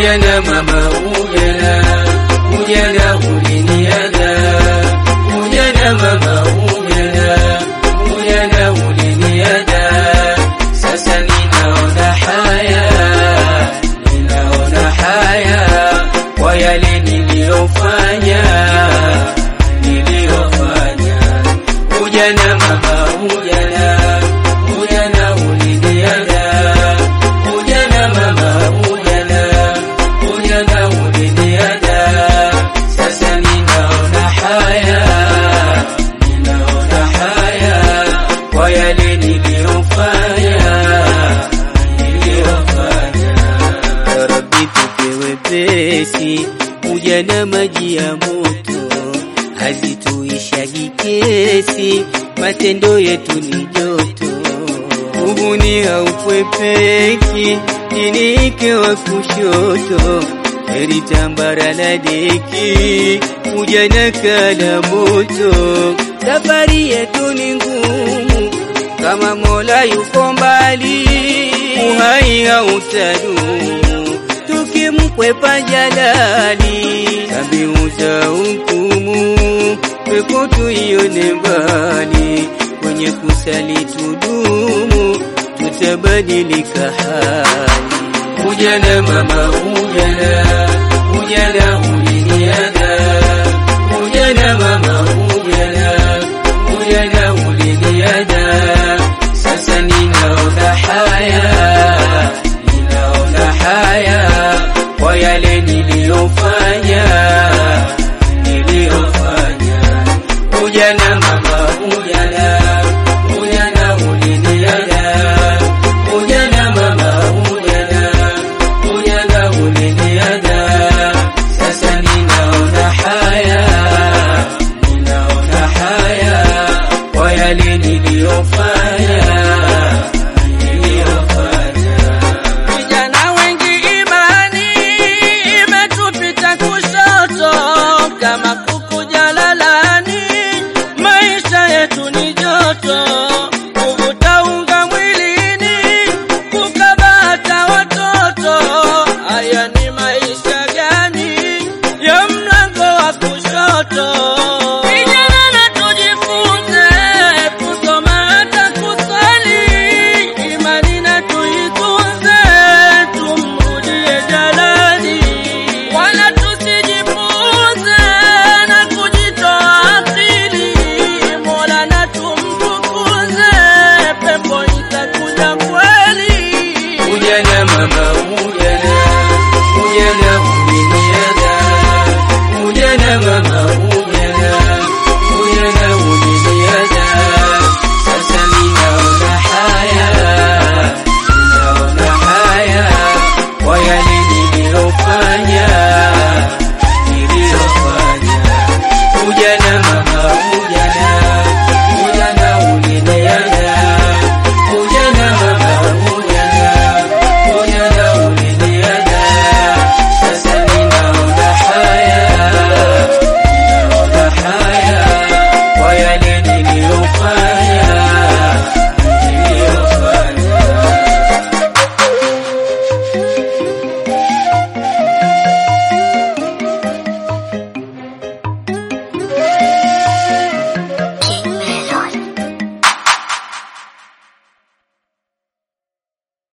ujana mama ujana ujana uliniada ujana mama ujana ujana uliniada sasa ninaona haya ninaona haya kwa yale niliyofanya niliyofanya ujana mama ujana ujana uliniada ujana mama ujana ujana uliniada sasa ninaona haya ninaona haya kwa yale niliyofanya niliyofanya Ya Rabbi tupe wepesi, ujana maji ya moto, hazituishagi kesi, matendo yetu ni joto. Uhuni haukwepeki, dini ike wa kushoto, heri tambara la deki, ujana kala moto. Safari yetu ni ngumu, kama Mola yuko mbali, uhai hautadumu, tukimkwepa jalali, tabiu za hukumu, pepo tuione mbali, kwenye kusali tudumu, tutabadilika hali. ujana mama ujana ujana uliniada ujana mama ujana ujana uliniada sasa ninaona haya ninaona haya kwa yale niliyofanya niliyofanya ujana mama ujana ujana uliniada ujana mama ujana ujana uliniada sasa ninaona haya ninaona haya kwa yale niliyofanya niliyofanya Vijana wengi imani imetupita kushoto, kama kuku jalalani, maisha yetu ni joto, kuvuta unga mwilini, kukabata watoto. Haya ni maisha gani ya mlango wa kushoto? Vijana na tujifunze kusoma hata kusali, imani na tuitunze, tumrudie jalali, wala tusijipuuze na kujitoa akili, Mola na tumtukuze, pepo itakuja kweli. ujana mama ujana ujana uliniada ujana mama